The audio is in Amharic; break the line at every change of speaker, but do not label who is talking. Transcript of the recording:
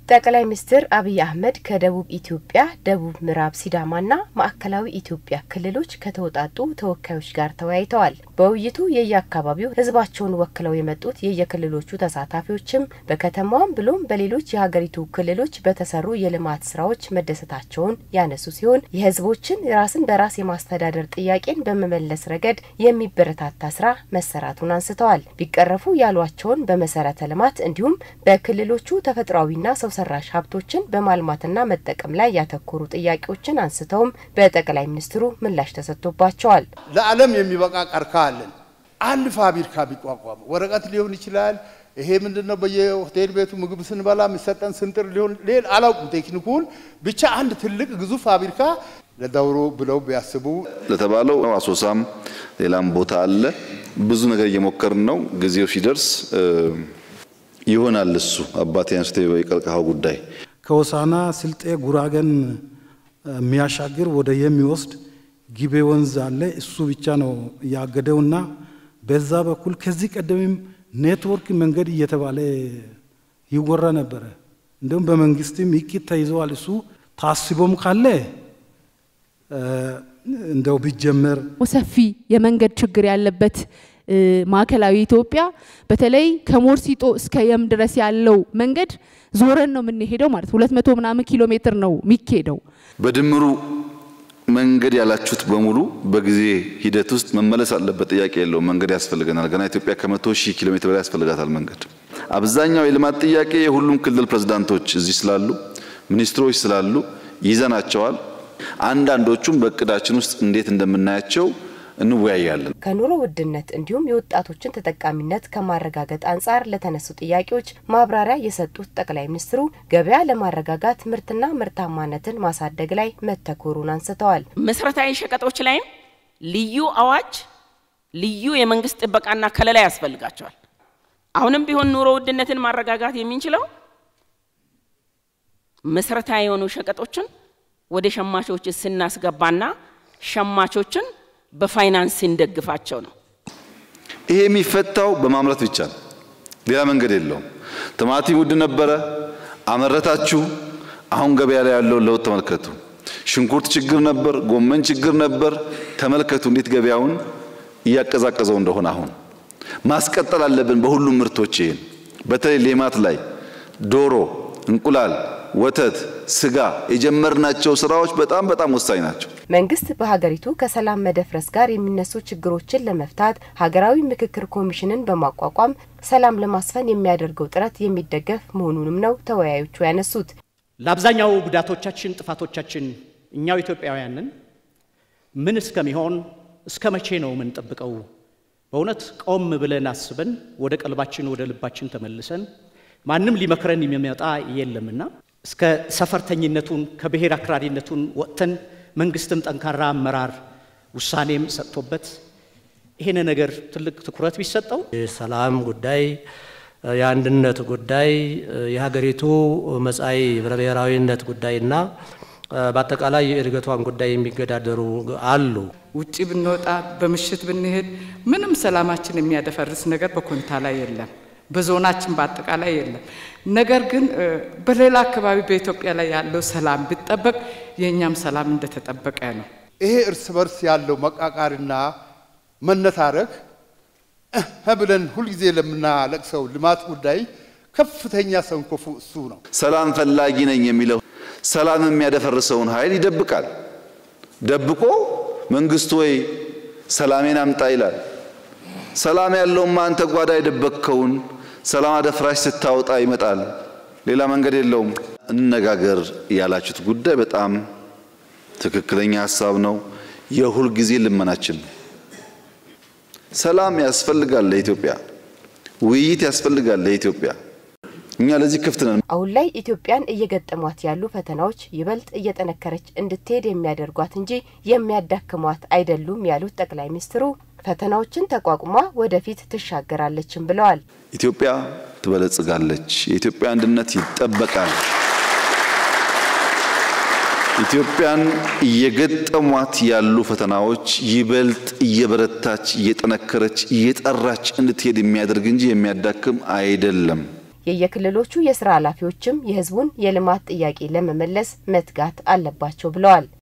ጠቅላይ ሚኒስትር አብይ አህመድ ከደቡብ ኢትዮጵያ፣ ደቡብ ምዕራብ ሲዳማና ማዕከላዊ ኢትዮጵያ ክልሎች ከተውጣጡ ተወካዮች ጋር ተወያይተዋል። በውይይቱ የየአካባቢው ሕዝባቸውን ወክለው የመጡት የየክልሎቹ ተሳታፊዎችም በከተማዋም ብሎም በሌሎች የሀገሪቱ ክልሎች በተሰሩ የልማት ስራዎች መደሰታቸውን ያነሱ ሲሆን የሕዝቦችን ራስን በራስ የማስተዳደር ጥያቄን በመመለስ ረገድ የሚበረታታ ስራ መሰራቱን አንስተዋል። ቢቀረፉ ያሏቸውን በመሰረተ ልማት እንዲሁም በክልሎቹ ተፈጥሯዊና ሰው ሰራሽ ሀብቶችን በማልማትና መጠቀም ላይ ያተኮሩ ጥያቄዎችን አንስተውም በጠቅላይ ሚኒስትሩ ምላሽ ተሰጥቶባቸዋል።
ለዓለም የሚበቃ ቀርከሃ አለን። አንድ ፋብሪካ ቢቋቋም ወረቀት ሊሆን ይችላል። ይሄ ምንድነው? በየሆቴል ቤቱ ምግብ ስንበላ የሚሰጠን ስንጥር ሊሆን ሌላ አላውቅም ቴክኒኩን። ብቻ አንድ ትልቅ ግዙፍ ፋብሪካ ለዳውሮ ብለው ቢያስቡ
ለተባለው አሶሳም ሌላም ቦታ አለ። ብዙ ነገር እየሞከርን ነው። ጊዜው ሲደርስ ይሆናል። እሱ አባቴ አንስቶ የቀርከሃው ጉዳይ
ከሆሳና ስልጤ ጉራገን የሚያሻግር ወደ የሚወስድ ጊቤ ወንዝ አለ። እሱ ብቻ ነው ያገደውና በዛ በኩል ከዚህ ቀደምም ኔትወርክ መንገድ እየተባለ ይወራ ነበረ። እንዲሁም በመንግስትም ይቂት ተይዘዋል። እሱ ታስቦም ካለ እንደው ቢጀመር
ሰፊ የመንገድ ችግር ያለበት ማዕከላዊ ኢትዮጵያ በተለይ ከሞርሲጦ እስከ የም ድረስ ያለው መንገድ ዞረን ነው የምንሄደው ማለት ሁለት መቶ ምናምን ኪሎ ሜትር ነው የሚካሄደው።
በድምሩ መንገድ ያላችሁት በሙሉ በጊዜ ሂደት ውስጥ መመለስ አለበት። ጥያቄ የለውም። መንገድ ያስፈልገናል። ገና ኢትዮጵያ ከመቶ ሺህ ኪሎ ሜትር በላይ ያስፈልጋታል መንገድ። አብዛኛው የልማት ጥያቄ የሁሉም ክልል ፕሬዝዳንቶች እዚህ ስላሉ፣ ሚኒስትሮች ስላሉ ይዘናቸዋል። አንዳንዶቹም በእቅዳችን ውስጥ እንዴት እንደምናያቸው እንወያያለን።
ከኑሮ ውድነት እንዲሁም የወጣቶችን ተጠቃሚነት ከማረጋገጥ አንጻር ለተነሱ ጥያቄዎች ማብራሪያ የሰጡት ጠቅላይ ሚኒስትሩ ገበያ ለማረጋጋት ምርትና ምርታማነትን ማሳደግ ላይ መተኮሩን አንስተዋል።
መሰረታዊ ሸቀጦች ላይም ልዩ አዋጅ፣ ልዩ የመንግስት ጥበቃና ከለላ ያስፈልጋቸዋል። አሁንም ቢሆን ኑሮ ውድነትን ማረጋጋት የምንችለው መሰረታዊ የሆኑ ሸቀጦችን ወደ ሸማቾች ስናስገባና ሸማቾችን በፋይናንስ እንደግፋቸው ነው።
ይሄ የሚፈታው በማምረት ብቻ ነው። ሌላ መንገድ የለውም። ቲማቲም ውድ ነበረ፣ አመረታችሁ። አሁን ገበያ ላይ ያለውን ለውጥ ተመልከቱ። ሽንኩርት ችግር ነበር፣ ጎመን ችግር ነበር። ተመልከቱ እንዴት ገበያውን እያቀዛቀዘው እንደሆነ። አሁን ማስቀጠል አለብን በሁሉም ምርቶች። ይሄን በተለይ ሌማት ላይ ዶሮ፣ እንቁላል፣ ወተት፣ ስጋ የጀመርናቸው ስራዎች በጣም በጣም ወሳኝ ናቸው።
መንግስት በሀገሪቱ ከሰላም መደፍረስ ጋር የሚነሱ ችግሮችን ለመፍታት ሀገራዊ ምክክር ኮሚሽንን በማቋቋም ሰላም ለማስፈን የሚያደርገው ጥረት የሚደገፍ መሆኑንም ነው ተወያዮቹ ያነሱት።
ለአብዛኛው ጉዳቶቻችን፣ ጥፋቶቻችን እኛው ኢትዮጵያውያንን ምን እስከሚሆን እስከ መቼ ነው የምንጠብቀው? በእውነት ቆም ብለን አስበን ወደ ቀልባችን ወደ ልባችን ተመልሰን ማንም ሊመክረን የሚመጣ የለምና እስከ ሰፈርተኝነቱን ከብሔር አክራሪነቱን ወጥተን መንግስትም ጠንካራ አመራር ውሳኔም ሰጥቶበት ይህን ነገር ትልቅ ትኩረት ቢሰጠው
የሰላም ጉዳይ፣ የአንድነት ጉዳይ፣ የሀገሪቱ መጻኢ ህብረ ብሔራዊነት ጉዳይና በአጠቃላይ የእድገቷን ጉዳይ የሚገዳደሩ አሉ።
ውጭ ብንወጣ በምሽት ብንሄድ ምንም ሰላማችን የሚያደፈርስ ነገር በኮንታ ላይ የለም። በዞናችን በአጠቃላይ የለም። ነገር ግን በሌላ አካባቢ በኢትዮጵያ ላይ ያለው ሰላም ቢጠበቅ የእኛም ሰላም እንደተጠበቀ ነው።
ይሄ እርስ በርስ ያለው መቃቃርና መነታረክ እህ ብለን ሁልጊዜ ለምናለቅሰው ልማት ጉዳይ ከፍተኛ ሰንኮፉ እሱ ነው።
ሰላም ፈላጊ ነኝ የሚለው ሰላም የሚያደፈርሰውን ኃይል ይደብቃል። ደብቆ መንግስቱ ወይ ሰላሜን አምጣ ይላል። ሰላም ያለውማ አንተ ጓዳ የደበቅከውን ሰላም አደፍራሽ ስታወጣ ይመጣል። ሌላ መንገድ የለውም። እንነጋገር ያላችሁት ጉዳይ በጣም ትክክለኛ ሀሳብ ነው። የሁል ጊዜ ልመናችን ነው። ሰላም ያስፈልጋል ለኢትዮጵያ፣ ውይይት ያስፈልጋል ለኢትዮጵያ። እኛ ለዚህ ክፍት ነን።
አሁን ላይ ኢትዮጵያን እየገጠሟት ያሉ ፈተናዎች ይበልጥ እየጠነከረች እንድትሄድ የሚያደርጓት እንጂ የሚያዳክሟት አይደሉም ያሉት ጠቅላይ ሚኒስትሩ ፈተናዎችን ተቋቁማ ወደፊት ትሻገራለችም ብለዋል።
ኢትዮጵያ ትበለጽጋለች። የኢትዮጵያ አንድነት ይጠበቃል። ኢትዮጵያን እየገጠሟት ያሉ ፈተናዎች ይበልጥ እየበረታች፣ እየጠነከረች፣ እየጠራች እንድትሄድ የሚያደርግ እንጂ የሚያዳክም አይደለም።
የየክልሎቹ የስራ ኃላፊዎችም የህዝቡን የልማት ጥያቄ ለመመለስ መትጋት አለባቸው ብለዋል።